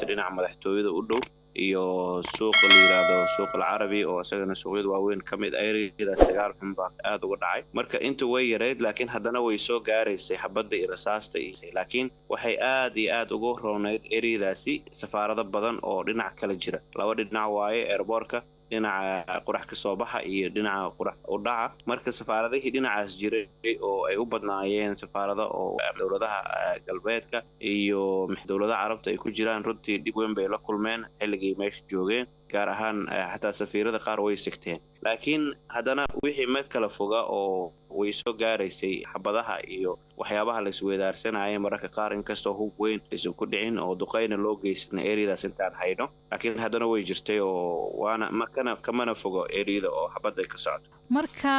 dhinaca madaxtooyada u dhow iyo suuqa la yidhaahdo suuq alcarabi oo isagana suuqyada waaweyn ka mid ereyadaas dagaal xun baa aada uga dhacay marka inta way yareyd laakiin haddana way soo gaaraysay xabadda iyo rasaasta iyo laakiin waxay aad iyo aad uga roonayd ereyadaasi safaarado badan oo dhinac kala jira laba dhinac waaye eerboorka dhinaca qurax ka soo baxa iyo dhinaca qurax u dhaca marka safaaradihii dhinacaas jiray oo ay u badnaayeen safaarado oo dowladaha galbeedka iyo dowladaha carabta ay ku jiraan runtii dhib weyn bay la kulmeen xilligii meesha joogeen gaar ahaan xataa safiirada qaar way sigteen laakiin haddana wixii ma kala foga oo way soo gaaraysay xabadaha iyo waxyaabaha la isweedaarsanaya mararka qaar inkastoo hub weyn aysan ku dhicin oo duqayna loo geysana ereyadaas intaan hayno laakiin haddana way jirtay oo waana makana kamana fogo ereyada oo xabadda ka socdo marka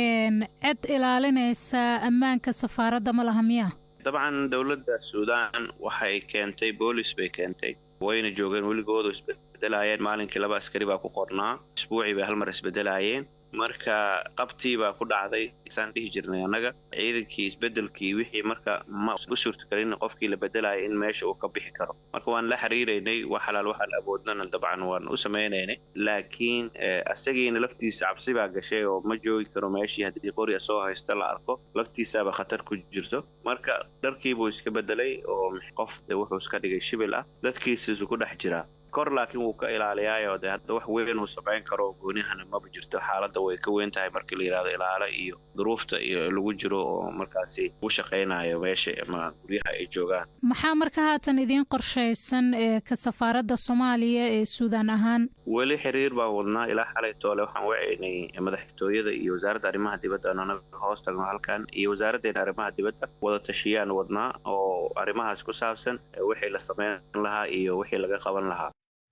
cid ilaalinaysa ammaanka safaaradda ma laha miya dabcan dowladda suudaan waxay keentay boolis bay keentay wayna joogeen weligoodu isbedelaayeen maalinkii laba askari baa ku qornaa isbuucii bay hal mar isbedelaayeen marka qabtii baa ku dhacday isaan dhihi jirnay annaga ciidankii isbedelkii wixii marka ma u suurtagelin qofkii la bedelaya in meesha uu ka bixi karo marka waan la xiriiraynay wax halaal waxaan awoodnana dabcan waan u samaynaynay laakiin asagiina laftiisa cabsi baa gashay oo ma joogi karo meeshii haddii qori soo haysta la arko laftiisaaba khatar ku jirto marka dharkiibuu iska bedelay oo qof de wuxuu iska dhigay shibil ah dadkiisiisu ku dhex jiraa kor laakiin wuu ka ilaaliyaayo de hadda wax weyn uu samayn karo goonihana maba jirto xaaladda way ka weyn tahay markii la yidhahdo ilaalo iyo duruufta iyo lagu jiro oo markaasi u shaqaynayo meesha ama guryaha ay joogaan maxaa marka haatan idiin qorshaysan ee ka safaaradda soomaaliya ee suudaan ahaan weli xiriir baan wadnaa ilaa xalay toole waxaan wacaynay madaxtooyada iyo wasaaradda arrimaha dibadda aan anaga hoos tagno halkan iyo wasaaraddeena arrimaha dibadda wada tashiyaan wadnaa oo arrimahaas ku saabsan wixii la samayn lahaa iyo wixii laga qaban lahaa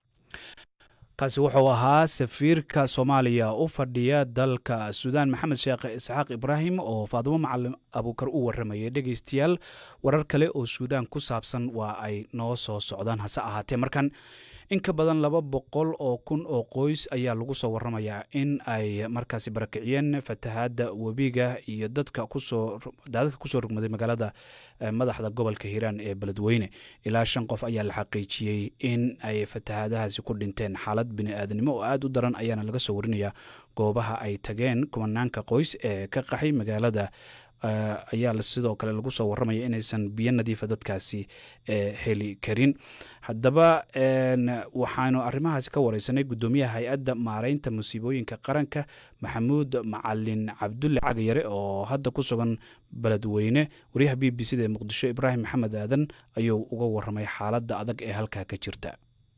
kaasi wuxuu ahaa safiirka soomaaliya u fadhiya dalka suudaan maxamed sheekh isxaaq ibraahim oo faadimo macalin abuukar u waramayay dhegeystayaal warar kale oo suudaan ku saabsan waa ay noo soo socdaan hase ahaatee markan in ka badan laba boqol oo kun oo qoys ayaa lagu soo waramayaa in ay markaasi barakiciyeen fatahaadda webiga iyo dadka kusoo daadadka kusoo rugmaday magaalada madaxda gobolka hiiraan ee beledweyne ilaa shan qof ayaa la xaqiijiyey in ay fatahaadahaasi ku dhinteen xaalad bini-aadanimo oo aada u daran ayaana laga soo warinayaa goobaha ay tageen kumanaanka qoys ee ka qaxay magaalada ayaa sidoo kale lagu soo waramaya inaysan biyo nadiifa dadkaasi heli karin haddaba waxaanu arrimahaasi ka wareysanay guddoomiyaha hay-adda maareynta musiibooyinka qaranka maxamuud macalin cabdulle cagayare oo hadda ku sugan beledweyne waryaha b b c da ee muqdisho ibraahim maxamed aadan ayuu uga waramay xaaladda adag ee halkaa ka jirta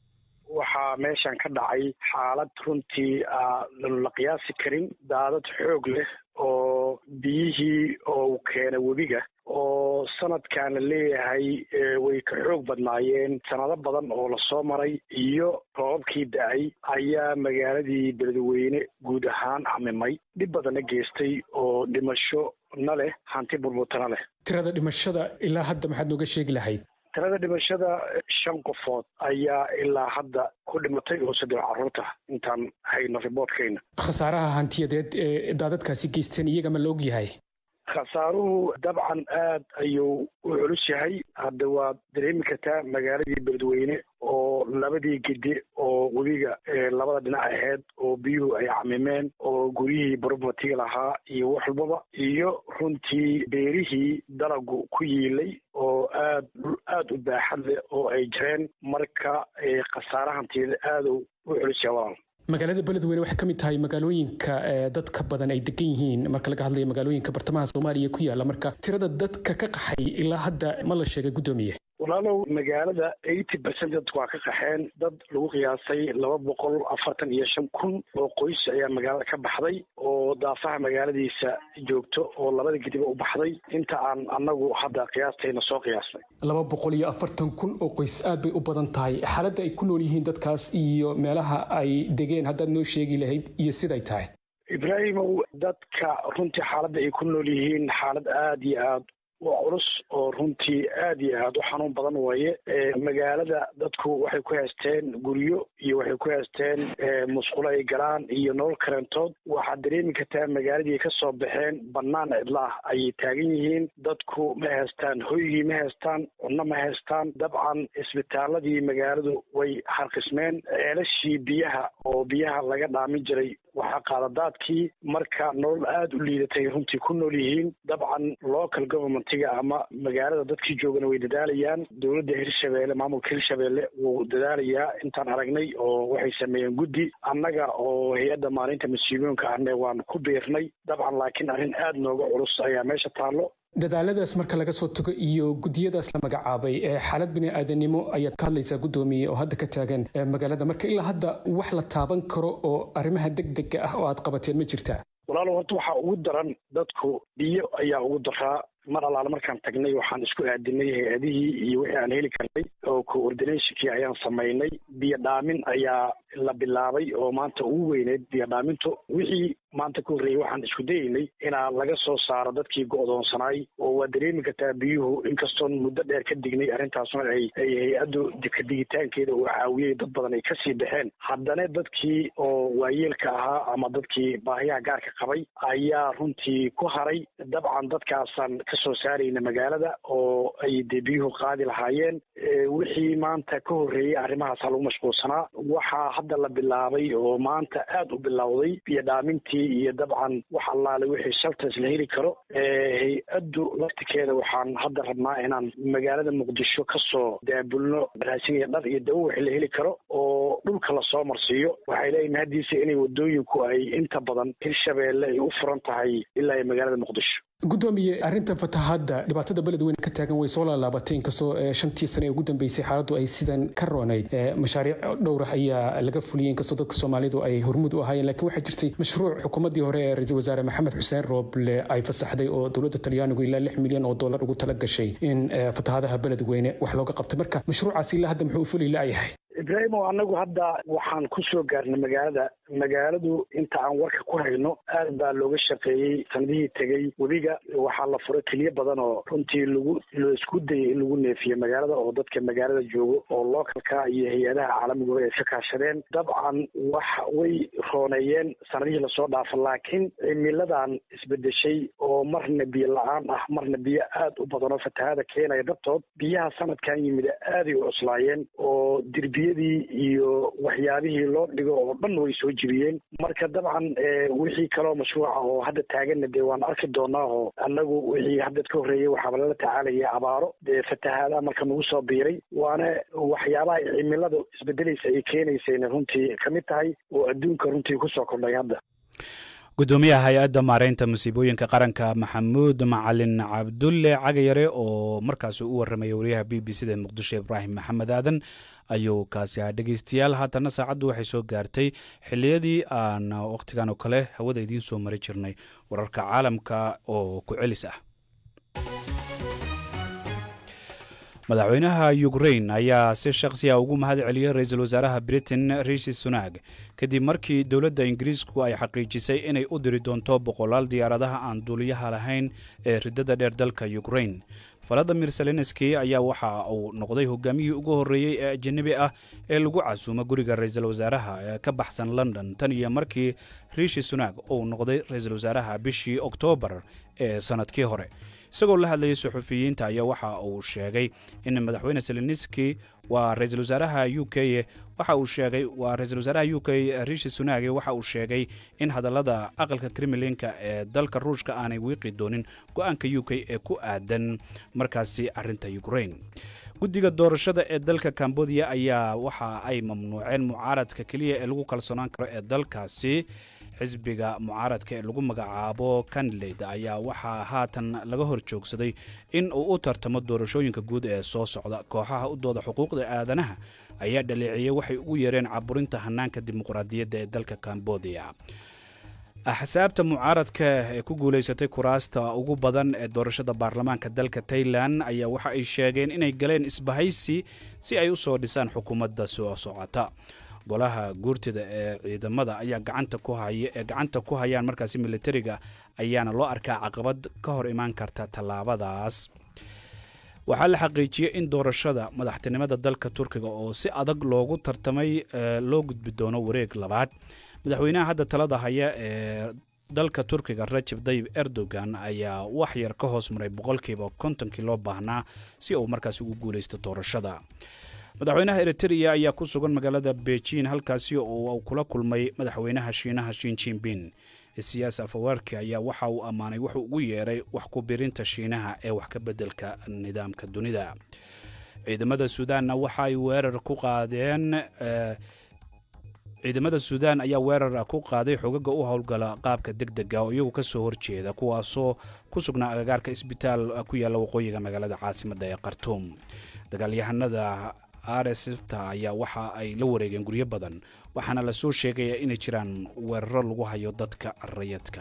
waxaa meeshan ka dhacay xaalad runtii la qiyaasi karin daadad xoog leh oo biyihii oo keena webiga oo sanadkan la leeyahay way ka xoog badnaayeen sanado badan oo lasoo maray iyo roobabkii da-ay ayaa magaaladii beledweyne guud ahaan camimay dhib badanna geystay oo dhimasho na leh hanti burburtana leh tirada dhimashada ilaa hadda maxaad nooga sheegi lahayd tirada dhimashada shan qofood ayaa ilaa hadda ku dhimatay oo saddex carruurta intaan hayno riboortkayna khasaaraha hantiyadeed ee daadadkaasi geysteen iyaga ma la og yahay khasaaruhu dabcan aad ayuu u culus yahay hadda waad dareemi kartaa magaaladii beledweyne oo labadii gede oo webiga labada dhinac aheyd oo biyuhu ay camimeen oo guryihii borobatiga lahaa iyo wax walbaba iyo runtii beerihii dalagu ku yiilay oo aad aada u baaxad leh oo ay jireen marka khasaarahanteeda aada u culus yahay walaal magaalada beledweyne waxay ka mid tahay magaalooyinka dadka badan ay degan yihiin marka laga hadlayo magaalooyinka bartamaha soomaaliya ku yaala marka tirada dadka ka qaxay ilaa hadda ma la sheegay guddoomiye walaalow magaalada eighty percent dadku waa ka qaxeen dad lagu qiyaasay laba boqol afartan iyo shan kun oo qoys ayaa magaalada ka baxday oo daafaha magaaladiisa joogto oo labada gediba u baxday inta aan annagu hadda qiyaastayna soo qiyaasnay laba boqol iyo afartan kun oo qoys aad bay u badan tahay xaaladda ay ku nool yihiin dadkaas iyo meelaha ay degeen haddaad noo sheegi lahayd iyo siday tahay ibraahimow dadka runtii xaaladda ay ku nool yihiin xaalad aada iyo aad waa culus oo runtii aad iyo aad u xanuun badan waaye magaalada dadku waxay ku haysteen guryo iyo waxay ku haysteen musqulo ay galaan iyo nolol karentood waxaad dareemi kartaa magaaladii ka soo baxeen bannaan cidlaah ayay taagan yihiin dadku ma haystaan hoygii ma haystaan cunno ma haystaan dabcan isbitaaladii magaaladu way xarqismeen ceelashii biyaha oo biyaha laga dhaamin jiray waxaa qaadadaadkii marka nolol aada u liidatay runtii ku nool yihiin dabcan local governmentiga ama magaalada dadkii joogana way dadaalayaan dowladda hirshabeelle maamulka hirshabeelle wuu dadaalayaa intaan aragnay oo waxay sameeyeen guddi annaga oo hay-adda maalinta masiibooyinka ahne waan ku biirnay dabcan laakiin arrin aada nooga culus ayaa meesha taallo dadaaladaas marka laga soo tago iyo gudiyadaas la magacaabay xaalad bini aadanimo ayaad ka hadlaysaa guddoomiye oo hadda ka taagan magaalada marka ilaa hadda wax la taaban karo oo arrimaha deg dega ah oo aad qabateen ma jirtaa walaalo horta waxaa ugu daran dadku biyo ayaa ugu daraa mar allaale markaan tagnay waxaan isku aadinay hay-adihii iyo wixii aan heli karnay oo coordinationkii ayaan samaynay biyo dhaamin ayaa la bilaabay oo maanta ugu weyneyd biyo dhaamintu wixii maanta ka horreeyey waxaan isku dayeynay inaa laga soo saaro dadkii go'doonsanaay oo waa dareemi kartaa biyuhu inkastoon muddo dheer ka dignay arrintaasna ay ay hay-addu dika digitaankeeda uu caawiyey dad badan ay kasii baxeen haddana dadkii oo waayeelka ahaa ama dadkii baahiyaha gaarka qabay ayaa runtii ku haray dabcan dadkaasaan kasoo saarayna magaalada oo ay dee biyuhu qaadi lahaayeen wixii maanta ka horreeyey arrimahaasa lagu mashquulsanaa waxaa hadda la bilaabay oo maanta aada u bilowday biyo dhaamintii iyo dabcan wax allaale wixii shaltas la heli karo hay-addu laftikeeda waxaan hadda rabnaa inaan magaalada muqdisho kasoo daabulno raasiniya dhar iyo dawo wixii la heli karo oo dhulka lasoo marsiiyo waxay leeyihin haddiise inay wadooyinku ay inta badan hirshabeelle ay u furan tahay ilaa magaalada muqdisho guddoomiye arrintan fatahaadda dhibaatada beledweyne ka taagan way soo laalaabatay inkastoo shantii sane ee ugu dambeysay xaaladdu ay sidan ka roonayd mashaariic dhowrah ayaa laga fuliyey inkastoo dadka soomaalidu ay hormuud u ahaayeen lakiin waxaa jirtay mashruuc xukuumaddii hore ee ra-iisul wasaare maxamed xuseen rooble ay fasaxday oo dowladda talyaanigu ilaa lix milyan oo dollar ugu tala gashay in fatahaadaha beledweyne wax looga qabtay marka mashruucaasi ilaa hadda muxuu u fuli la'yahay ibraahimo anagu hadda waxaan ku soo gaarnay magaalada magaaladu inta aan warka ku hayno aad baa looga shaqeeyey sanadihii tegey webiga waxaa la furay keliya badan oo runtii lagu la isku dayay in lagu neefiyo magaalada oo dadka magaalada joogo oo localka iyo hay-adaha caalamiguba ay ka kaashadeen dabcan wax way rooneeyeen sanadihii lasoo dhaafa laakiin cimiladan isbedeshay oo marna biyo la-aan ah marna biyo aad u badan oo fatahaada keenaya dartood biyaha sanadkan yimid aaday u cuslaayeen oo dirbiya iyo waxyaabihii loo dhigo oo dhan way soo jibiyeen marka dabcan wixii kaloo mashruuca oo hadda taaganna dee waan arki doonaa oo annagu wixii hadda ka horreeyey waxaaba lala tacaalaya abaaro dee fatahaada marka nagu soo biiray waana waxyaabaha cimilada isbedelaysa ay keenaysayna runtii ka mid tahay oo adduunka runtii kusoo kordhay hadda gudoomiyaha hay-adda maareynta musiibooyinka qaranka maxamuud macalin cabdulle cagayare oo markaasi u warramaya wariyaha b b c da muqdisho ibraahim maxamed aadan ayuu kaasi ahaa dhegeystayaal haatana saacaddu waxay soo gaartay xilliyadii aan wakhtigan oo kale hawada idiin soo mari jirnay wararka caalamka oo ku celis ah madaxweynaha ukrain ayaa si shakhsiya ugu mahad celiyey ra-iisul wasaaraha britain rishi sunak kadib markii dowladda ingiriisku ay xaqiijisay inay u diri doonto boqolaal diyaaradaha aan duuliyaha lahayn ee riddada dheer dalka ukrain valadimir selenski ayaa waxa uu noqday hogaamiyihii ugu horreeyey ee ajanabi ah ee lagu casuumo guriga ra-iisul wasaaraha ee ka baxsan london tan iyo markii rishi sunak uu noqday ra-iisul wasaaraha bishii oktoobar ee sannadkii hore isagoo la hadlayay suxufiyiinta ayaa waxa uu sheegay in madaxweyne selenski waa ra-iisul wasaaraha u k waxa uu sheegay waa ra-iisul wasaaraha u k rishi sunage waxa uu sheegay in hadallada aqalka kremlinka ee dalka ruushka aanay wiiqi doonin go-aanka u k ee ku aadan markaasi arinta ukrain guddiga doorashada ee dalka cambodia ayaa waxa ay mamnuuceen mucaaradka keliya ee lagu kalsoonaan karo ee dalkaasi xisbiga mucaaradka ee lagu magacaabo kanled ayaa waxaa haatan laga hor joogsaday in uu u tartamo doorashooyinka guud ee soo socda kooxaha u dooda xuquuqda aadanaha ayaa dhaleeciyey waxay ugu yeereen caburinta hanaanka dimuqraadiyadda ee dalka cambodia axsaabta mucaaradka ee ku guulaysatay kuraasta ugu badan ee doorashada baarlamaanka dalka tailan ayaa waxa ay sheegeen inay galeen isbahaysi si ay u soo dhisaan xukuumadda soo socota golaha guurtida ee ciidamada ayaa gacanta ku haya ee gacanta ku hayaan markaasi militariga ayaana loo arkaa caqabad ka hor imaan karta tallaabadaas waxaa la xaqiijiyey in doorashada madaxtinimada dalka turkiga oo si adag loogu tartamay loo gudbi doono wareeg labaad madaxweynaha hadda talada haya ee dalka turkiga rajab dayib erdogan ayaa wax yar ka hoos maray boqolkiiba kontonkii loo baahnaa si uu markaasi ugu guulaysto doorashada madaxweynaha eritrea ayaa ku sugan magaalada beijing halkaasi oo uu kula kulmay madaxweynaha shiinaha shin jinbin siyaas afawarki ayaa waxa uu ammaanay wuxuu ugu yeeray wax ku birinta shiinaha ee wax ka beddelka nidaamka dunida ciidamada suudaanna waxa ay weerar ku qaadeen ciidamada suudaan ayaa weerar ku qaaday xogaga u howlgala qaabka deg dega oo iyagu ka soo horjeeda kuwaasoo ku sugnaa agagaarka isbitaal ku yaalla waqooyiga magaalada caasimadda ee khartuum dagaalyahanada rsfta ayaa waxa ay la wareegeen guryo badan waxaana la soo sheegaya inay jiraan weeraro lagu hayo dadka rayadka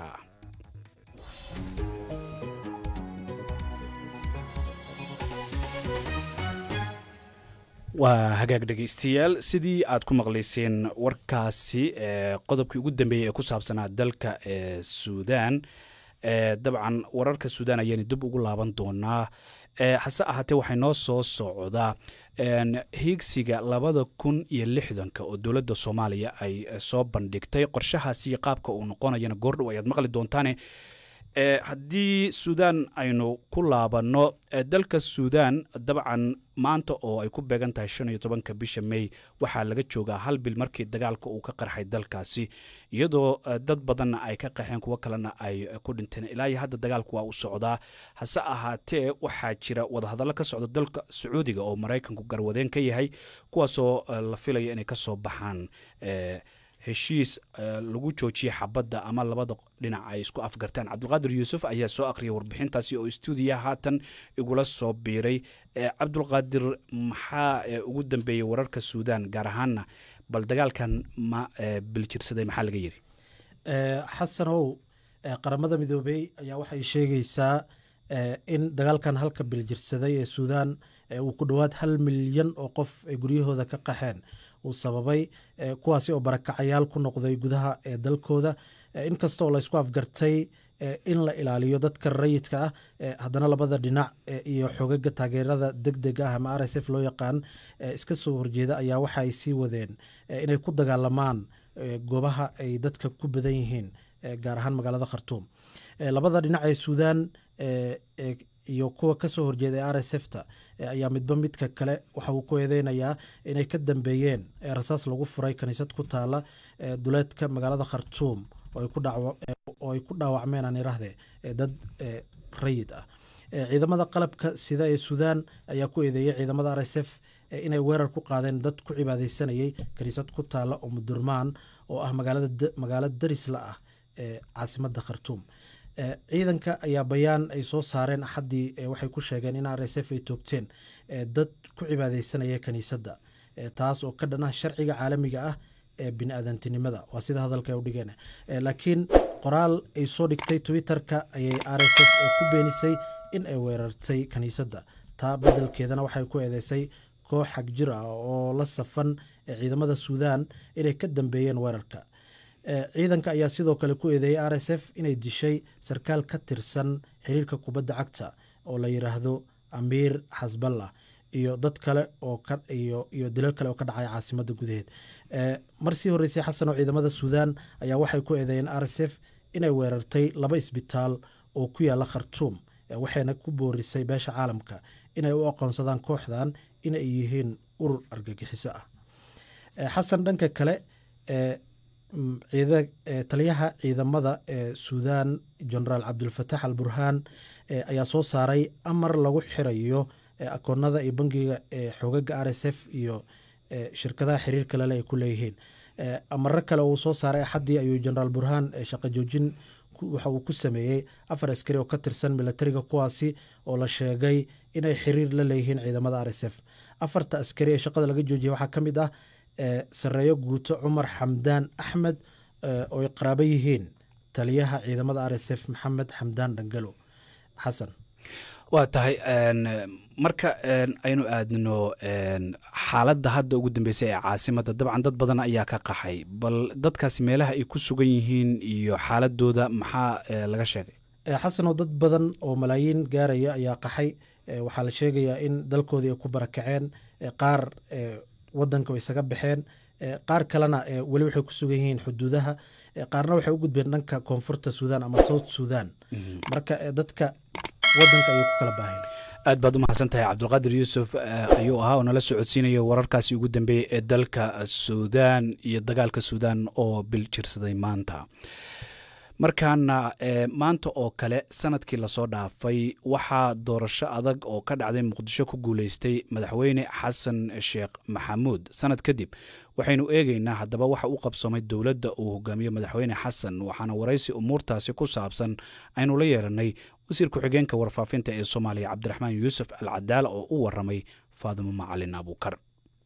waa hagaag dhegaystayaal sidii aad ku maqlayseen warkaasi qodobkii ugu dambeeyey ee ku saabsanaa dalka ee suudaan dabcan wararka suudaan ayaanu dib ugu laaban doonaa hase ahaatee waxay noo soo socdaa hiigsiga labada kun iyo lixdanka oo dowladda soomaaliya ay soo bandhigtay qorshahaasi qaabka uu noqonayana goordhow ayaad maqli doontaane haddii suudaan aynu ku laabanno dalka suudaan dabcan maanta oo ay ku beegan tahay shan iyo tobanka bisha mey waxaa laga joogaa hal bil markii dagaalka uu ka qarxay dalkaasi iyadoo dad badanna ay ka qaxeen kuwo kalena ay ku dhinteen ilaa iyo hadda dagaalku waa u socdaa hase ahaatee waxaa jira wadahadallo ka socda dalka sacuudiga oo maraykanku garwadeen ka yahay kuwaasoo la filaya inay ka soo baxaan heshiis lagu joojiyey xabadda ama labada dhinac ay isku afgartaan cabdulqaadir yuusuf ayaa soo akhriyay warbixintaasi oo stuudiya haatan igula soo biiray cabdulqaadir maxaa ugu dambeeyey wararka suudaan gaar ahaanna bal dagaalkan ma biljirsaday maxaa laga yidhi xasanow qaramada midoobey ayaa waxay sheegaysaa in dagaalkan halka biljirsaday ee suudaan uu ku dhowaad hal milyan oo qof ay guryahooda ka qaxeen uu sababay kuwaasi oo barakacayaal ku noqday gudaha ee dalkooda inkastaoo laysku afgartay in la ilaaliyo dadka rayidka ah haddana labada dhinac iyo xogaga taageerada deg deg ah ama r s f loo yaqaan iska soo horjeeda ayaa waxa ay sii wadeen inay ku dagaalamaan goobaha ay dadka ku badan yihiin gaar ahaan magaalada khartuum labada dhinac ee suudaan iyo kuwa kasoo horjeeda ee r s f ta ayaa midba midka kale waxa uu ku eedeynayaa inay ka dambeeyeen rasaas lagu furay kaniisad ku taala duleedka magaalada khartuum oo ay ku dhaawacmeen aan irahde dad rayid ah ciidamada qalabka sida ee suudaan ayaa ku eedeeyay ciidamada r s f inay weerar ku qaadeen dad ku cibaadeysanayay kaniisad ku taala oo mudurmaan oo ah magaalo darisla ah ee caasimada khartuum ciidanka ayaa bayaan ay soo saareen axaddii waxay ku sheegeen in r s f ay toogteen dad ku cibaadeysanaya kaniisadda taas oo ka dhan ah sharciga caalamiga ah ee bini-aadantinimada waa sida hadalka ay u dhigeen laakiin qoraal ay soo dhigtay twitter-ka ayay r s f ku beenisay in ay weerartay kaniisadda taa beddelkeedana waxay ku eedeysay koox xag jir ah oo la safan ciidamada suudaan inay ka dambeeyeen weerarka ciidanka ayaa sidoo kale ku eedeeyay r s f inay dishay sarkaal ka tirsan xiriirka kubadda cagta oo la yidhaahdo amiir xasballah iyo dad kale oo iyo dilal kale oo ka dhacay caasimada gudaheed mar sii horreysay xasan oo ciidamada suudaan ayaa waxay ku eedeeyeen r s f inay weerartay laba isbitaal oo ku yaala khartuum waxayna ku boorisay beesha caalamka inay u aqoonsadaan kooxdan inay yihiin urur argagixiso ah xasan dhanka kale taliyaha ciidamada ee suudaan genaraal cabdulfatax al burhaan ayaa soo saaray amar lagu xirayo akoonada iyo bangiga ee xogaga r s f iyo shirkadaha xiriirka lele ay ku leeyihiin amaro kale uu soo saaray axaddii ayuu genaraal burhaan shaqo joojin waxa uu ku sameeyey afar askari oo ka tirsan milatariga kuwaasi oo la sheegay inay xiriir la leeyihiin ciidamada r s f afarta askari ee shaqada laga joojiyay waxaa ka mid ah sareeyo guuto cumar xamdaan axmed oo ay qaraabo yihiin taliyaha ciidamada r s f maxamed xamdaan dhangalo xasan waa tahay marka aynu aadno xaaladda hadda ugu dambeysay ee caasimadda dabcan dad badan ayaa ka qaxay bal dadkaasi meelaha ay ku sugan yihiin iyo xaaladooda maxaa laga sheegay xasanoo dad badan oo malaayiin gaaraya ayaa qaxay waxaa la sheegayaa in dalkoodii ay ku barakaceen qaar wadanka way isaga baxeen qaar kalena weli waxay ku sugan yihiin xuduudaha qaarna waxay u gudbeen dhanka koonfurta suudaan ama south suudan marka dadka wadanka ayay ku kala baaheen aad baad u mahadsan tahay cabdulqaadir yuusuf ayuu ahaa oo nala socodsiinaya wararkaasi ugu dambeeyey ee dalka suudaan iyo dagaalka suudaan oo bil jirsaday maanta markaana maanta oo kale sanadkii lasoo dhaafay waxaa doorasho adag oo ka dhacday muqdisho ku guuleystay madaxweyne xasan sheekh maxamuud sanad kadib waxaynu eegeynaa haddaba waxa u qabsoomay dowladda uu hogaamiyo madaxweyne xasan waxaana waraysi umuurtaasi ku saabsan aynu la yeeranay wasiir ku-xigeenka warfaafinta ee soomaaliya cabdiraxmaan yuusuf al cadaala oo u waramay faadimo macalin abuukar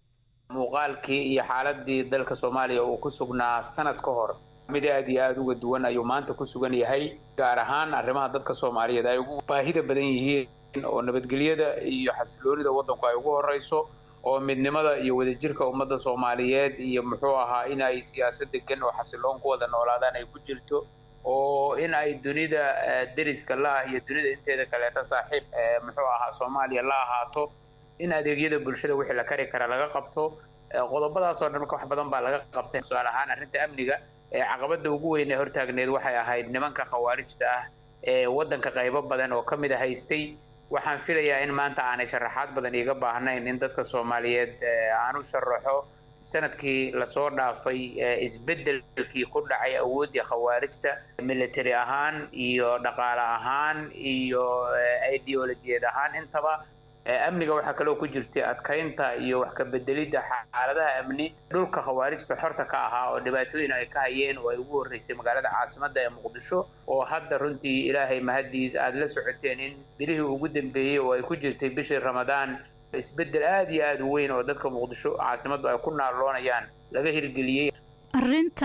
muuqaalkii iyo xaaladii dalka soomaaliya uu ku sugnaa sanad ka hor mid aad iyo aada uga duwan ayuu maanta ku sugan yahay gaar ahaan arrimaha dadka soomaaliyeed ay ugu baahida badan yihiin oo nabadgelyada iyo xasiloonida waddanku ay ugu horreyso oo midnimada iyo wadajirka ummadda soomaaliyeed iyo muxuu ahaa in ay siyaasad degan oo xasiloon ku wada noolaadaan ay ku jirto oo in ay dunida deriska la ah iyo dunida inteeda kaleeta saaxiib muxuu ahaa soomaaliya la ahaato in adeegyada bulshada wixii la kari kara laga qabto qodobadaasoo dhan marka wax badan baa laga qabtay tusaale ahaan arrinta amniga caqabada ugu weyn ee hortaagneed waxay ahayd nimanka khawaarijta ah ee waddanka qaybo badan oo ka mid a haystay waxaan filayaa in maanta aanay sharaxaad badan iiga baahnayn in dadka soomaaliyeed aan u sharaxo sanadkii lasoo dhaafay isbeddelkii ku dhacay awooddii khawaarijta military ahaan iyo dhaqaale ahaan iyo ideolojiyad ahaan intaba amniga waxaa kaloo ku jirtay adkaynta iyo wax ka bedelidda xaaladaha amni dhulka khawaarijta xorta ka ahaa oo dhibaatooyin ay ka hayeen oo ay ugu horreysay magaalada caasimadda ee muqdisho oo hadda runtii ilaahay mahaddiis aada la socoteen in bilihii ugu dambeeyey oo ay ku jirtay bishii ramadaan isbeddel aada iyo aada u weyn oo dadka muqdisho caasimaddu ay ku naaloonayaan laga hirgeliyey arinta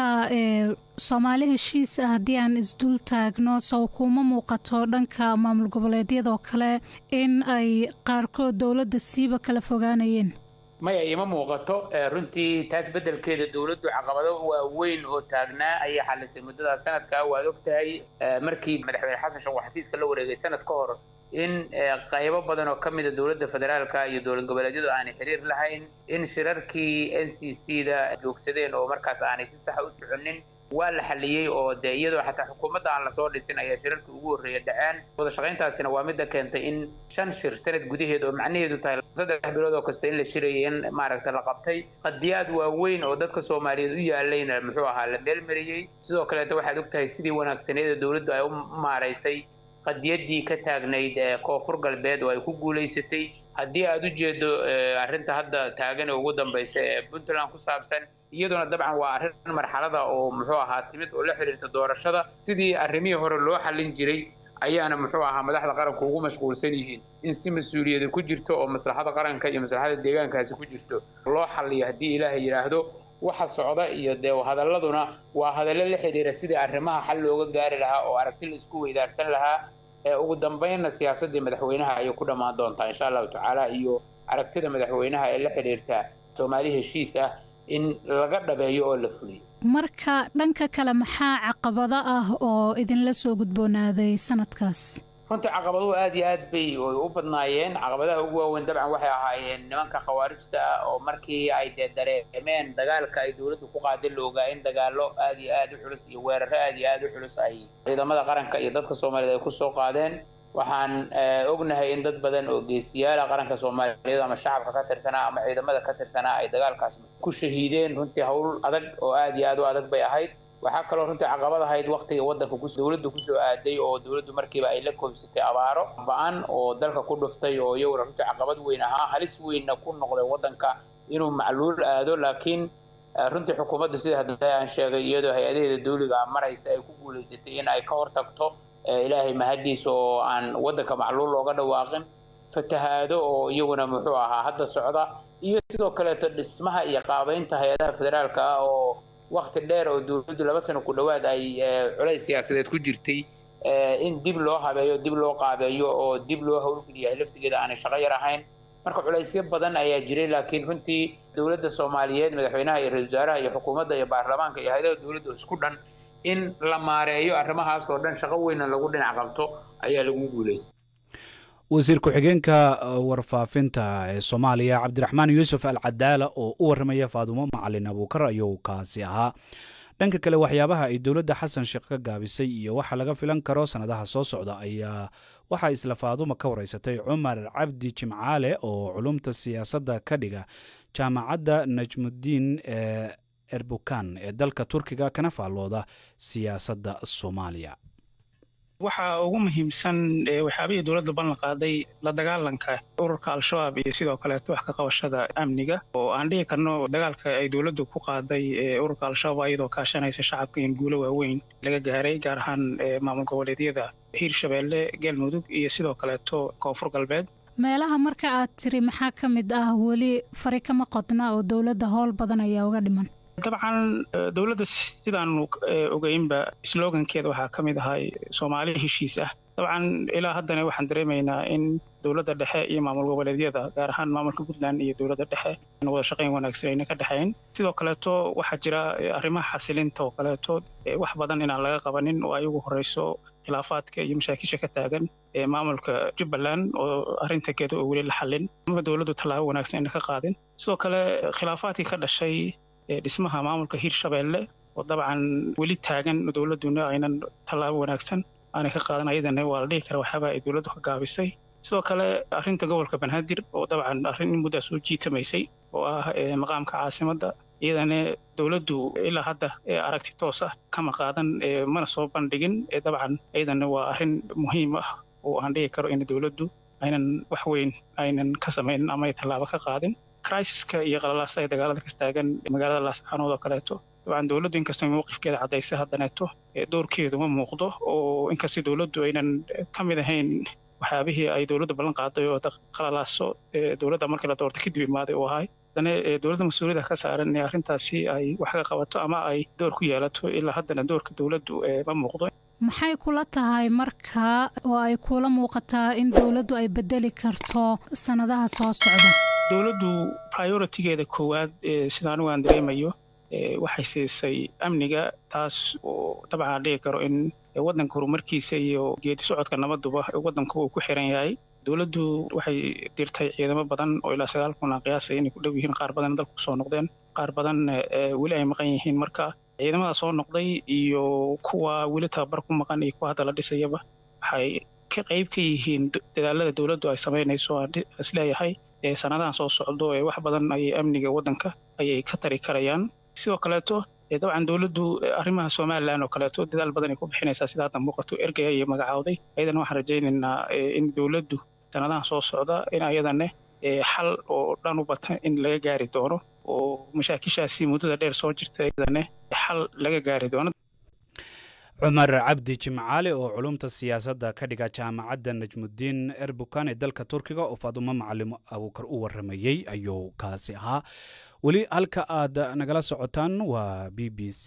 soomaali heshiis ah haddii aan isdul taagno sow kuma muuqato dhanka maamul goboleedyadoo kale in ay qaarkood dowladda siiba kala fogaanayeen maya iima muuqato runtii taas beddelkeeda dowladdu caqabado waaweyn oo taagnaa ayay xalisay muddada sanadkaa waad og tahay markii madaxweyne xasan sheekh uu xafiiska la wareegay sanad ka hor in qaybo badan oo ka mida dowladda federaalka iyo dowlad goboleedyadu aanay xiriir lahayn in shirarkii n c c da joogsadeen oo markaas aanay si saxa u soconin waa la xaliyey oo dee iyadoo xataa xukuumadda aan lasoo dhisin ayaa shirarkii ugu horreeya dhaceen wada shaqayntaasina waa midda keentay in shan shir sanad gudaheed oo macnaheedu tahay saddex bilood oo kasta in la shirayay in maaragta la qabtay qadiyaad waaweyn oo dadka soomaaliyeed u yaalayna muxuu ahaa la meelmariyey sidoo kaleeta waxaad og tahay sidii wanaagsaneeda dowladdu ay u maaraysay qadiyaddii ka taagnayd koonfur galbeed oo ay ku guulaysatay haddii aad u jeedo arrinta hadda taagan ee ugu dambaysa ee puntland ku saabsan iyaduna dabcan waa arrin marxalada oo muxuu ahaa timid oo la xiriirta doorashada sidii arrimihii hore loo xallin jiray ayaana muxuu ahaa madaxda qaranku ugu mashquulsan yihiin in si mas-uuliyada ku jirto oo maslaxada qaranka iyo maslaxada deegaankaasi ku jirto loo xalliyo haddii ilaahay yidhaahdo waxa socda iyo dee hadalladuna waa hadallo la xidhiira sidii arrimaha xal looga gaari lahaa oo aragti la isku weydaarsan lahaa ugu dambeynna siyaasaddii madaxweynaha ayay ku dhammaan doontaa insha allahu tacaala iyo aragtida madaxweynaha ee la xidhiirta soomaali heshiis ah in laga dhabeeyo oo la fuliyo marka dhanka kale maxaa caqabado ah oo idinla soo gudboonaaday sanadkaas runtii caqabaduhu aad iyo aad bay u badnaayeen caqabadaha ugu waaweyn dabcan waxay ahaayeen nimanka khawaarijta ah oo markii ay dee dareemeen dagaalka ay dowladdu ku qaada la ogaa in dagaallo aad iyo aad u culus iyo weeraro aad iyo aad u culus ay ciidamada qaranka iyo dadka soomaaliyeed ay kusoo qaadeen waxaan ognahay in dad badan oo geesiyaala qaranka soomaaliyeed ama shacabka ka tirsanaa ama ciidamada ka tirsanaa ay dagaalkaas ku shahiideen runtii hawl adag oo aad iyo aad u adag bay ahayd waxaa kaloo runtii caqabad ahayd waktiga waddanka dowladdu kusoo aaday oo dowladdu markiiba ay la koobsatay abaaro ba-an oo dalka ku dhuftay oo iyaguna runtii caqabad weyn ahaa halis weynna ku noqday waddanka inuu macluul aado laakiin runtii xukuumaddu sida hadda aan sheegay iyadoo hay-adaheeda dawliga maraysa ay ku guulaysatay in ay ka hortagto ilaahay mahaddiisa oo aan waddanka macluul looga dhawaaqin fatahaado oo iyaguna muxuu ahaa hadda socda iyo sidoo kaleeto dhismaha iyo qaabeynta hay-adaha federaalka ah oo wakti dheer oo dowladdu laba sano ku dhowaad ay culays siyaasadeed ku jirtay in dib loo habeeyo dib loo qaabeeyo oo dib loo howlgeliyahay laftigeeda aanay shaqo yar ahayn marka culaysyo badan ayaa jiray laakiin runtii dowladda soomaaliyeed madaxweynaha iyo ra-isul wasaaraha iyo xukuumadda iyo baarlamaanka iyo hay-adaha dowladda isku dhan in la maareeyo arrimahaas oo dhan shaqo weyna lagu dhinac qabto ayaa lagu guulaystay wasiir ku-xigeenka warfaafinta ee soomaaliya cabdiraxmaan yuusuf al cadaala oo u warramaya faadumo macalin abuukar ayuu kaasi ahaa dhanka kale waxyaabaha ay dowladda xasan sheekh ka gaabisay iyo waxa laga filan karo sannadaha soo socda ayaa waxaa isla faaduma ka wareysatay cumar cabdi jimcaale oo culumta siyaasadda ka dhiga jaamacadda najmudiin ee erbukan ee dalka turkiga kana faallooda siyaasadda soomaaliya waxaa ugu muhiimsan waxyaabihii dowladda ballan qaaday la dagaalanka ururka al-shabaab iyo sidoo kaleeto wax ka qabashada amniga oo aan dhihi karno dagaalka ay dowladdu ku qaaday ururka al-shabaab iyadoo kaashanaysa shacabka in guulo waaweyn laga gaaray gaar ahaan maamul goboleedyada hiirshabeelle galmudug iyo sidoo kaleeto koonfur galbeed meelaha marka aad tiri maxaa ka mid ah weli fari kama qodna oo dowladda howl badan ayaa uga dhiman dabcan dowladda sidaanu ogeynba slogankeeda waxaa ka mid ahay soomaali heshiis ah dabcan ilaa haddana waxaan dareemaynaa in dowladda dhexe iyo maamul goboleedyada gaar ahaan maamulka puntland iyo dowladda dhexe in wada shaqayn wanaagsan ayna ka dhexayn sidoo kaleeto waxaa jira arrimaha xasilinta oo kaleeto wax badan inaan laga qabanin oo ay ugu horeyso khilaafaadka iyo mashaakisha ka taagan ee maamulka jubbaland oo arrinta geeda oo weli la xallin ama dowladdu tallaabo wanaagsan ayna ka qaadin sidoo kale khilaafaadkii ka dhashay dhismaha maamulka hiirshabeelle oo dabcan weli taagan dowladduna aynan tallaabo wanaagsan aanay ka qaadan ayadana waa la dhihi kara waxyaabaa ay dowladdu ka gaabisay sidoo kale arrinta gobolka banaadir oo dabcan arrin in muddaa soo jiitamaysay oo ah maqaamka caasimadda iyadana dowladdu ilaa hadda aragti toos ah kama qaadan mana soo bandhigin dabcan iyadana waa arrin muhiim ah oo aan dhihi karo in dowladdu aynan wax weyn aynan ka samaynin ama ay tallaabo ka qaadin crisiska iyo qalalaasta ay dagaalada ka taagan magaalada laascaanood oo kaleeto dabcan dowladdu inkastoo mowqifkeeda caddaysa haddaneeto doorkeedu ma muuqdo oo inkastoo dowladdu aynan ka mid ahayn waxyaabihii ay dowladda ballan qaaday oo qalalaaso dowladda markii la doortay kadib imaaday uu ahay haddana dowladda mas-uuliyadda ka saaran in arrintaasi ay wax ka qabato ama ay door ku yeelato ilaa haddana doorka dowladdu ma muuqdo maxay kula tahay marka oo ay kula muuqataa in dowladdu ay bedeli karto sannadaha soo socda dowladdu prioritigeeda koowaad sida anigu aan dareemayo waxay siisay amniga taas oo dabcan aan dhihi karo in waddanka horumarkiisa iyo geedi socodka nabaduba waddanku uu ku xiran yahay dowladdu waxay dirtay ciidamo badan oo ilaa sagaal kun aan qiyaasay inay ku dhow yihiin qaar badan dalku soo noqdeen qaar badan weli ay maqan yihiin marka ciidamada soo noqday iyo kuwa weli tababar ku maqan iyo kuwa hadda la dhisayaba waxay ka qayb ka yihiin dadaalada dowladdu ay samaynayso aan isleeyahay sanadahan soo socdo ee wax badan ayay amniga waddanka ayay ka tari karayaan sidoo kaleeto dabcan dowladdu arrimaha somalilan oo kaleeto dadaal badan ay ku bixinaysaa sida hadda muuqato ergaya iyo magacaawday ayadana waxaan rajaynaynaa in dowladdu sanadahan soo socda in ayadane xal oo dhan u bata in laga gaari doono oo mashaakishaasi muddada dheer soo jirta ayadane xal laga gaari doono cumar cabdi jimcaale oo culumta siyaasadda ka dhiga jaamacadda najmudiin erbukan ee dalka turkiga oo faadumo macalim abuukar u waramayey ayuu kaasi ahaa weli halka aad nagala socotaan waa b b c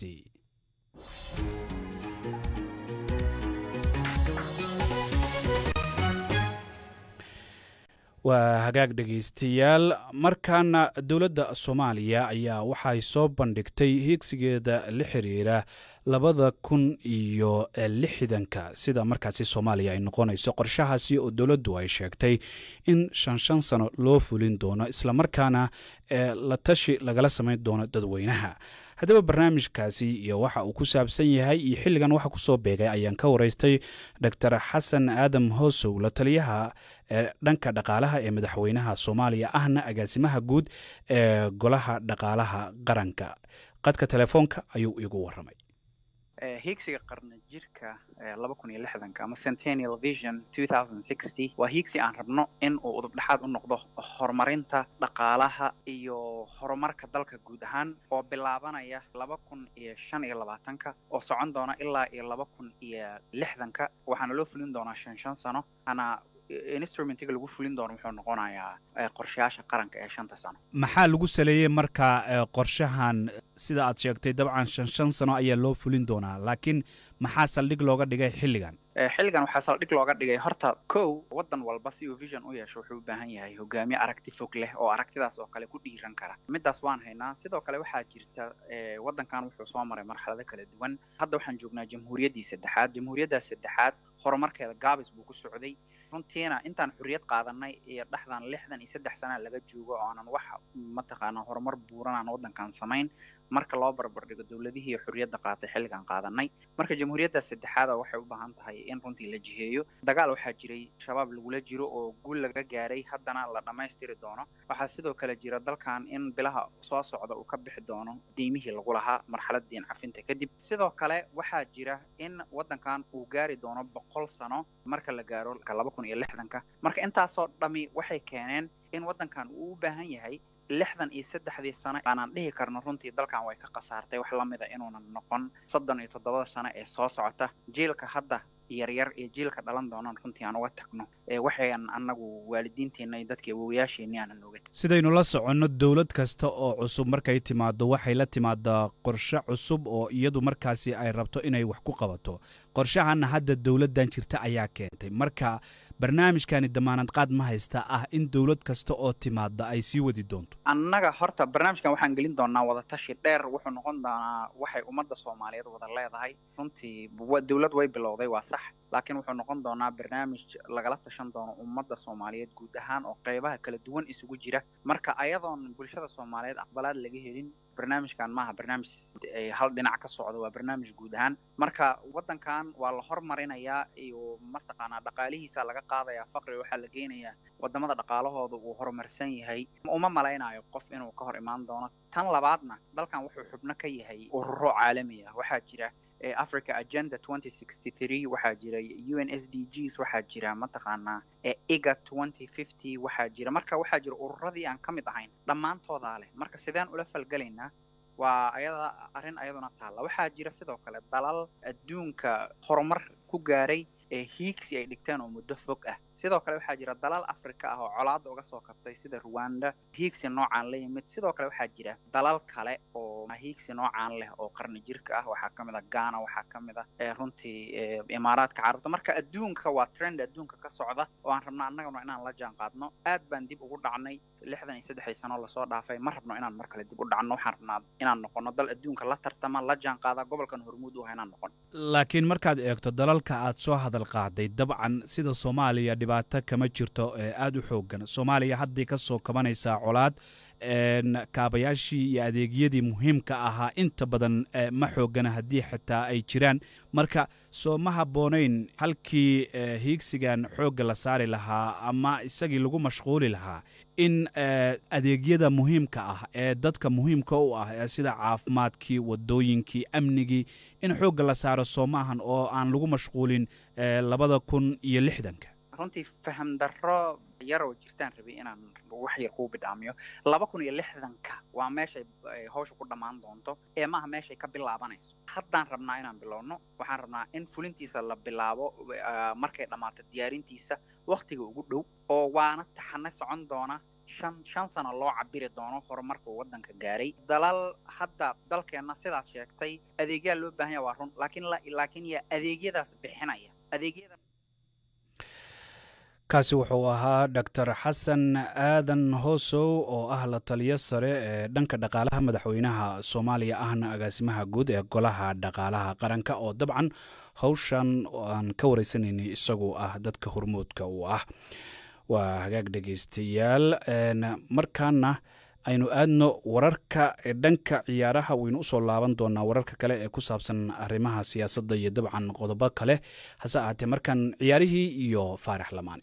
waa hagaag dhegaystayaal markaana dowladda soomaaliya ayaa waxay soo bandhigtay hiigsigeeda la xiriira labada kun iyo lixdanka sida markaasi soomaaliya ay noqonayso qorshahaasi oo dowladdu ay sheegtay in shan shan sano loo fulin doono islamarkaana la tashi lagala samayn doono dadweynaha haddaba barnaamijkaasi iyo waxa uu ku saabsan yahay iyo xilligan waxa kusoo beegay ayaan ka waraystay dor xasan aadam hoosow la taliyaha ee dhanka dhaqaalaha ee madaxweynaha soomaaliya ahna agaasimaha guud ee golaha dhaqaalaha qaranka qadka telefoonka ayuu igu waramay hiigsiga qarna jirka laba kun iyo lixdanka ama centennial vision two thousand sixty waa hiigsi aan rabno in uu udubdhexaad u noqdo horumarinta dhaqaalaha iyo horumarka dalka guud ahaan oo bilaabanaya laba kun iyo shan iyo labaatanka oo socon doona ilaa iyo laba kun iyo lixdanka waxaana loo fulin doonaa shan shan sano ana instrumentiga lagu fulin doono wuxuu noqonayaa qorshayaasha qaranka ee shanta sano maxaa lagu saleeyey marka qorshahan sida aad sheegtay dabcan shan shan sano ayaa loo fulin doonaa laakiin maxaa saldhig looga dhigay xilligan xilligan waxaa saldhig looga dhigay horta kow waddan walba si uu vision u yeesho wuxuu u baahan yahay hogaamiye aragti fog leh oo aragtidaas oo kale ku dhiiran kara middaas waan haynaa sidoo kale waxaa jirta waddankan wuxuu soo maray marxalado kala duwan hadda waxaan joognaa jamhuuriyaddii saddexaad jamhuuriyaddaas saddexaad horumarkeeda gaabis buu ku socday runtiina intaan xurriyad qaadanay iyo dhexdan lixdan iyo saddex sana laga joogo oo aanan wax mataqaanaa horumar buuran aan waddankan samayn marka loo barbardhigo dowladihii xurriyadda qaatay xilligan qaadanay marka jamhuuriyadda saddexaada waxay u baahan tahay in runtii la jiheeyo dagaal waxaa jiray shabaab lagula jiro oo guul laga gaaray haddana la dhammaystiri doono waxaa sidoo kale jira dalkan in bilaha soo socda uu ka bixi doono deymihii lagu lahaa marxalad diin cafinta kadib sidoo kale waxaa jira in waddankan uu gaari doono boqol sano marka la gaaro laba kun iyo lixdanka marka intaasoo dhami waxay keeneen in waddankan uu u baahan yahay lixdan iyo saddexdii sano aanaan dhihi karno runtii dalkan way ka khasaartay wax lamida inuunan noqon soddon iyo toddobada sano ee soo socota jiilka hadda yaryar iyo jiilka dhalan doonaan runtii aan uga tagno waxayan annagu waalidiinteenna iyo dadka awowayaasheenni aanan oga sidaynu la soconno dowlad kasta oo cusub markay timaado waxay la timaadaa qorshe cusub oo iyadu markaasi ay rabto inay wax ku qabato qorshahanna hadda dowladdan jirta ayaa keentay marka barnaamijkani damaanad qaad ma haysta ah in dowlad kasta oo timaada ay sii wadi doonto annaga horta barnaamijkan waxaan gelin doonaa wadatashi dheer wuxuu noqon doonaa waxay ummadda soomaaliyeed wada leedahay runtii dowlad way bilowday waa sax laakiin wuxuu noqon doonaa barnaamij lagala tashan doono ummadda soomaaliyeed guud ahaan oo qeybaha kala duwan isugu jira marka ayadoon bulshada soomaaliyeed aqbalaad laga helin barnaamijkan maaha barnaamij hal dhinac ka socda waa barnaamij guud ahaan marka waddankan waa la hormarinayaa iyo mataqaanaa dhaqaalihiisa laga qaadaya faqri waxaa la geynayaa wadamada dhaqaalahooda uu horumarsan yahay uma malaynayo qof inuu ka hor imaan doono tan labaadna dalkan wuxuu xubno ka yahay ururo caalami ah waxaa jira africa agenda twenty sixty three waxaa jira u n s d gs waxaa jira mataqaanaa iga twenty fifty waxaa jira marka waxaa jira ururadii aan ka mid ahayn dhammaantoodaa leh marka sideen ula falgelaynaa waa ayada arrin ayaduna taalla waxaa jira sidoo kale dalal adduunka horumar ku gaaray ee hiigsi ay dhigteen oo muddo fog ah sidoo kale waxaa jira dalal afrika ah oo colaadda uga soo kabtay sida ruwanda hiigsi noocaan la yimid sidoo kale waxaa jira dalal kale oo hiigsi noocaan leh oo qarni jirka ah waxaa ka mid a ghana waxaa ka mid a runtii imaaraadka carabta marka adduunka waa trend adduunka ka socda oo aan rabno annagana inaan la jaan qaadno aad baan dib ugu dhacnay lixdan iyo saddexdii sano lasoo dhaafay ma rabno inaan mar kale dib u dhacno waxaan rabnaa inaan noqono dal adduunka la tartama la jaan qaada gobolkan hormuud u ah inaan noqon laakiin markaad eegto dalalka aad soo hadal qaaday dabcan sida soomaaliya dhibaato kama jirto ee aada u xoogan soomaaliya haddii ka soo kabanaysaa colaad kaabayaashii iyo adeegyadii muhiimka ahaa inta badan ma xoogana haddii xitaa ay jiraan marka soo ma habboonayn halkii hiigsigan xoogga la saari lahaa ama isagii lagu mashquuli lahaa in adeegyada muhiimka ah ee dadka muhiimka u ah sida caafimaadkii wadooyinkii amnigii in xoogga la saaro soo maahan oo aan lagu mashquulin labada kun iyo lixdanka runtii faham darro yaroo jirtaan rabay inaan wax yar kuu bidhaamiyo laba kun iyo lixdanka waa meeshay hawsha ku dhammaan doonto ee maaha meeshay ka bilaabanayso haddaan rabnaa inaan bilowno waxaan rabnaa in fulintiisa la bilaabo markay dhammaato diyaarintiisa wakhtiga ugu dhow oo waana taxane socon doona shan shan sano loo cabiri doono horumarka waddanka gaaray dalal hadda dalkeenna sidaad sheegtay adeegyaa loo baahan yaha waa run laakiin laakiin yaa adeegyadaas bixinaya adeegyada kaasi wuxuu ahaa doctor xasan aadan hoosow oo ah la taliyo sare ee dhanka dhaqaalaha madaxweynaha soomaaliya ahna agaasimaha guud ee golaha dhaqaalaha qaranka oo dabcan howshan aan ka wareysanaynay isagu ah dadka hormoodka uu ah waa hagaag dhegeystayaal markaana aynu aadno wararka dhanka ciyaaraha waynu usoo laaban doonaa wararka kale ee ku saabsan arrimaha siyaasadda iyo dabcan qodobo kale hase ahaatee markaan ciyaarihii iyo faarax lamaane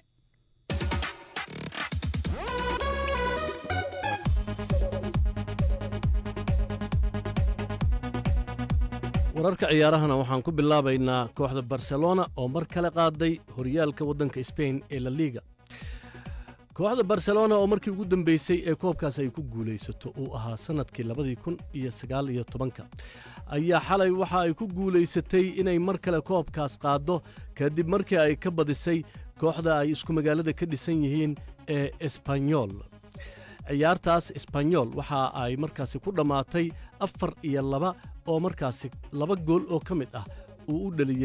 wararka ciyaarahana waxaan ku bilaabaynaa kooxda barcelona oo mar kale qaaday horyaalka waddanka sbain ee la liiga kooxda barcelona oo markii ugu dambeysay ee koobkaas ay ku guulaysato uu ahaa sannadkii labadii kun iyo sagaal iyo tobanka ayaa xalay waxa ay ku guulaysatay inay mar kale koobkaas qaaddo kadib markii ay ka badisay kooxda ay isku magaalada ka dhisan yihiin ee esbanyol ciyaartaas esbanyol waxa ay markaasi ku dhammaatay afar iyo laba oo markaasi laba gool oo ka mid ah uu u dhaliyey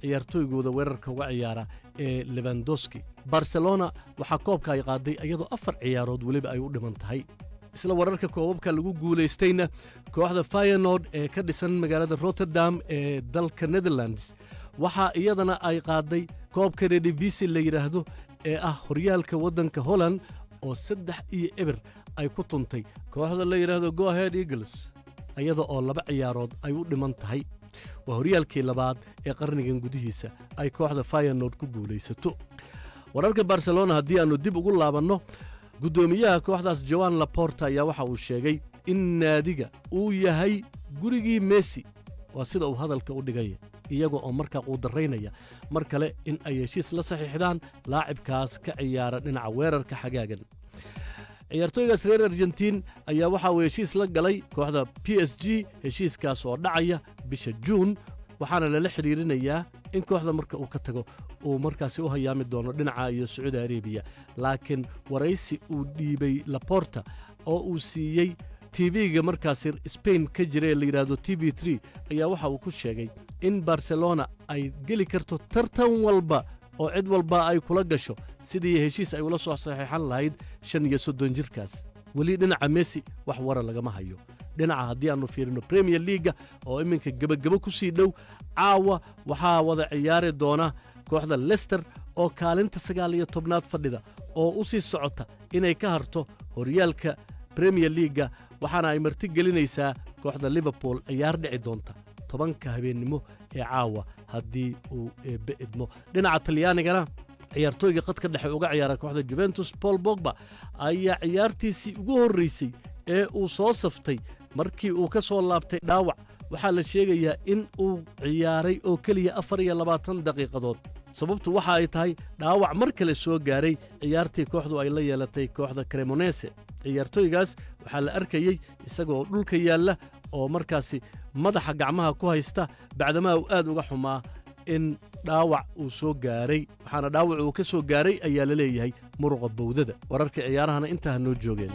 ciyaartooygooda weerarka uga ciyaara ee lebandoski barcelona waxaa koobka ay qaaday iyadoo afar ciyaarood weliba ay u dhiman tahay isla wararka koobabka lagu guulaystayna kooxda fayanord ee ka dhisan magaalada rotterdam ee dalka netherlands waxaa iyadana ay qaaday koobka redivisi la yidhaahdo ee ah horyaalka waddanka holland oo saddex iyo eber ay ku tuntay kooxda la yidhaahdo goahead eagles iyada oo laba ciyaarood ay u dhiman tahay waa horyaalkii labaad ee qarnigan gudihiisa ay kooxda fayanord ku guulaysato wararka barcelona haddii aannu dib ugu laabanno guddoomiyaha kooxdaas joan laporta ayaa waxa uu sheegay in naadiga uu yahay gurigii messi waa sida uu hadalka u dhigaya iyaga oo markaa quudaraynaya mar kale in ay heshiis la saxiixdaan laacibkaas ka ciyaara dhinaca weerarka xagaagan ciyaartooygaas reer argentiin ayaa waxa uu heshiis la galay kooxda b s g heshiiskaas oo dhacaya bisha juun waxaana lala xidhiirinayaa in kooxda marka uu ka tago uu markaasi u hayaami doono dhinaca iyo sacuudi arabiya laakiin waraysi uu dhiibay laporta oo uu siiyey tv-ga markaasi sbain ka jira ee la yidhaahdo t v tre ayaa waxa uu ku sheegay in barcelona ay geli karto tartan walba oo cid walba ay kula gasho sidii heshiis ay ula soo saxiixan lahayd shan iyo soddon jirkaas weli dhinaca messi wax wara lagama hayo dhinaca haddii aannu fiirino premier leaga oo iminka gebagebo ku sii dhow caawa waxaa wada ciyaari doona kooxda lester oo kaalinta sagaal iyo tobnaad fadhida oo u sii socota inay ka harto horyaalka premier leaga waxaana ay marti gelinaysaa kooxda liverpool ciyaar dhici doonta tobanka habeennimo ee caawa haddii uu eebbe idmo dhinaca talyaanigana ciyaartooyga qadka dhexe uga ciyaara kooxda juventus paul bogba ayaa ciyaartiisii ugu horraysay ee uu soo saftay markii uu ka soo laabtay dhaawac waxaa la sheegayaa in uu ciyaaray oo keliya afar iyo labaatan daqiiqadood sababtu waxa ay tahay dhaawac mar kale soo gaaray ciyaartii kooxdu ay la yeelatay kooxda cremonese ciyaartooygaas waxaa la arkayey isagaoo dhulka yaalla oo markaasi madaxa gacmaha ku haysta bacdamaa uu aad uga xumaa in dhaawac uu soo gaaray waxaana dhaawac uu ka soo gaaray ayaa la leeyahay muruqa bowdada wararka ciyaarahana intaa noo joogeen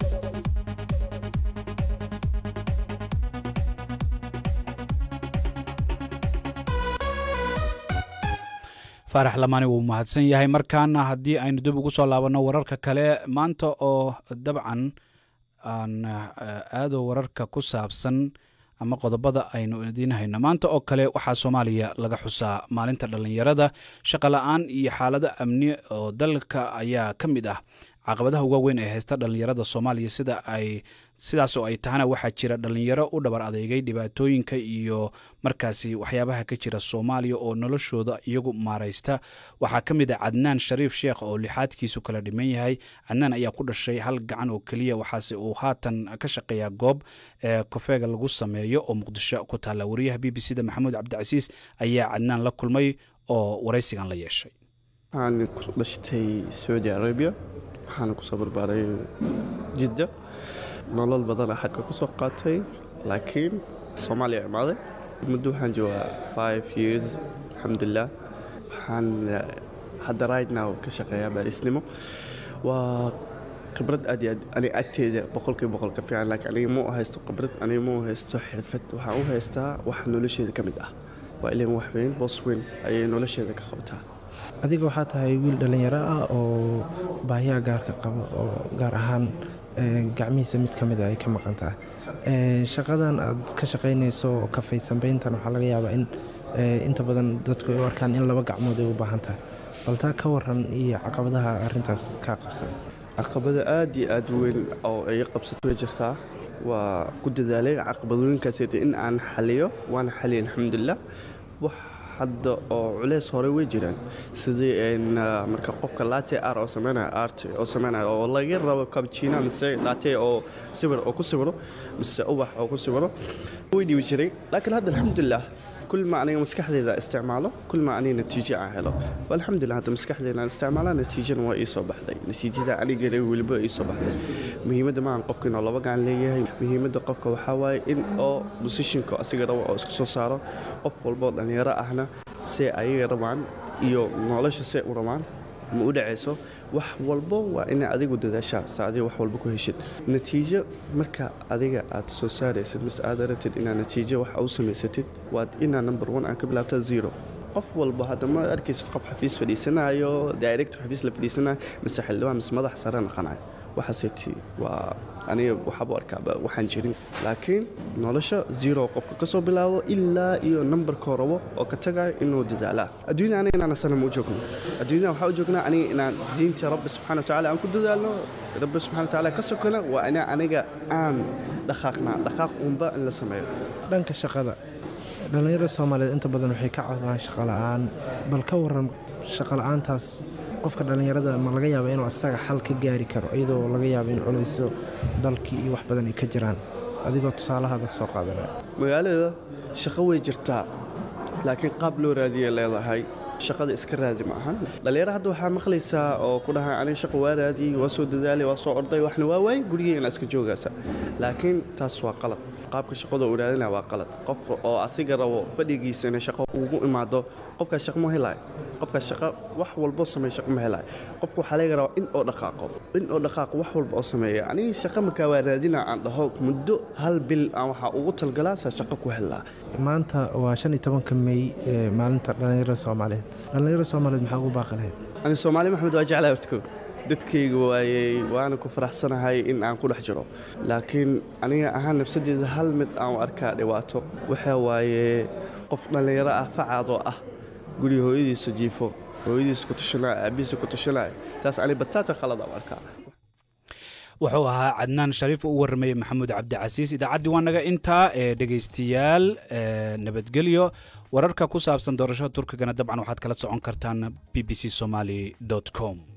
faarax lamaani wuu mahadsan yahay markaana haddii aynu dib ugu soo laabanno wararka kale maanta oo dabcan aan aado wararka ku saabsan ama qodobada aynu idiin hayno maanta oo kale waxaa soomaaliya laga xusaa maalinta dhallinyarada shaqa la-aan iyo xaalado amni oo dalka ayaa ka mid ah caqabadaha uga weyn ee haysta dhallinyarada soomaaliya sida ay sidaas oo ay tahana waxaa jira dhallinyaro u dhabar adeegay dhibaatooyinka iyo markaasi waxyaabaha ka jira soomaaliya oo noloshooda iyagu maaraysta waxaa ka mid ah cadnaan shariif sheekh oo lixaadkiisu kala dhiman yahay cadnaan ayaa ku dhashay hal gacan oo keliya waxaase uu haatan ka shaqeeyaa goob ee kofeega lagu sameeyo oo muqdisho ku taalla wariyaha b b c da maxamuud cabdicasiis ayaa cadnaan la kulmay oo waraysigan la yeeshay waxaan ku dhashtay saudi arabia waxaana kusoo barbaaray jidda nolol badana xagga ku soo qaatay laakiin soomaaliya imaaday muddo waxaan joogaa five years alxamdulilah waxaan hadda right now ka shaqeeyaa baarisnimo waa khibrad aad iyo aad aniga agteeda boqolkiiba boqol ka fiican laakiin aniga ma u haysto khibrad aniga ma u haysto xirfad waxaan u haystaa wax nolosheeda ka mid ah waa ilan wax weyn boos weyn ayay nolosheeda ka qabtaa adiga waxaa tahay wiil dhallinyaro ah oo baahiyaha gaarka qaba oo gaar ahaan gacmihiisa mid ka mid a ay ka maqan tahay shaqadan aad ka shaqaynayso kafaysambayntan waxaa laga yaabaa in inta badan dadku ay u arkaan in laba gacmood ay u baahan tahay baltaa ka waran iyo caqabadaha arrintaas kaa qabsan caqabado aad iyo aad weyn oo ay qabsato way jirtaa waa ku dadaalay caqabadooyinkaas in aan xaliyo waana xaliya alxamdulilah wax hadda oo culeys hore way jiraan sidii marka qofka laate ar oo sameynaya art oo sameynaya oo laga rabo kabjina mise laate oo sawir oo ku sawiro mise ubax oo ku sawiro way dhibi jiray laakiin hadda alxamdulilah كل ما أنا مسكحدي استعماله كل ما أنا نتيجة عهله والحمد لله هذا مسكحدي أنا استعماله نتيجة نوا يصبح لي نتيجة أنا قريب والبا يصبح لي مهمة ما عن قفك إنه الله بقى عن ليه مهمة قفك وحواي إن أو بوزيشن كو أسيجر أو أسكسو صارا قف والبا أن يرى إحنا سي أي رمان يو نعلش سي ورمان ma u dhacayso wax walbo waa ina adigu dadaashaa se adiga wax walba ku heshid natiijo marka adiga aad soo saaraysid mise aad aratid inaad natiijo wax u samaysatid waad inaa number one aan ka bilaabta zero qof walba hadda ma arkaysid qof xafiis fadhiisanayo director xafiis la fadhiisanayo mise xildhibaan mise madax sare naqanayo waxaaseti waa aniga waxaaba arkaaba waxaan jirin laakiin nolosha zero qofka ka soo bilaabo ilaa iyo nambarkoo rabo oo ka tagayo inuu dadaalaa adduunya aniga inaan asana ma u joogno adduunyada waxaa u joognaa aniga inaan diinta rabbi subxana watacaala aan ku dadaalno rabbi subxana watacaala ka sokona waa ina aniga aan dhaqaaqnaa dhaqaaq unba in la sameeyo dhanka shaqada dhallinyarada soomaaliyeed inta badan waxay ka codaan shaqo la'aan bal ka waran shaqo la'aantaas qofka dhallinyarada ma laga yaaba inuu asaga xal ka gaari karo iyadoo laga yaabo in culaysyo dalkii iyo wax badan ay ka jiraan adigoo tusaalahaada soo qaadanaya magaalada shaqo way jirtaa laakiin qaab loo raadiyay leedahay shaqada iska raadi ma ahan dhallinyaro hadda waxaa maqlaysaa oo ku dhahay aniga shaqo waa raadiyey waa soo dadaalay waa soo orday waxna waa waay gurigeena iska joogaysa laakiin taas waa qalad qaabka shaqada uu raadinaya waa qalad qof oo asiga rabo fadhigiisana shaqo ugu imaado qofkaas shaqo ma helayo qofkaas shaqo wax walbo sameeya shaqo ma helayo qofka waxaa laga rabaa in oo dhaqaaqo in oo dhaqaaqo wax walba oo sameeya aniga shaqo markaa waa raadina aan dhaho muddo hal bil aan waxaa ugu talgalaa saa shaqo ku helaa maanta waa shan iyo tobanka mey ee maalinta dhallinyarada soomaaliyeed dhallinyarada soomaaliyeed maxaa ugu baaqi lahayd ani soomaali maxamed waa jeclaa hortko dadkayga waayey waana ku faraxsanahay in aan ku dhex jiro laakiin aniga ahaan nafsadeeda hal mid aan u arkaa dhibaato waxaa waaye qof dhallinyaro ah facaadoo ah guriga hooyadiisa jiifo hooyadiisa ku tashanaya aabihiisa ku tashanaya taas ani bataata khalad aan u arkaa wuxuu ahaa cadnaan shariif oo u warramayey maxamuud cabdicasiis idaacaddii waa naga intaa ee dhegaystayaal nabadgelyo wararka ku saabsan doorashada turkigana dabcan waxaad kala socon kartaan b b c somaly com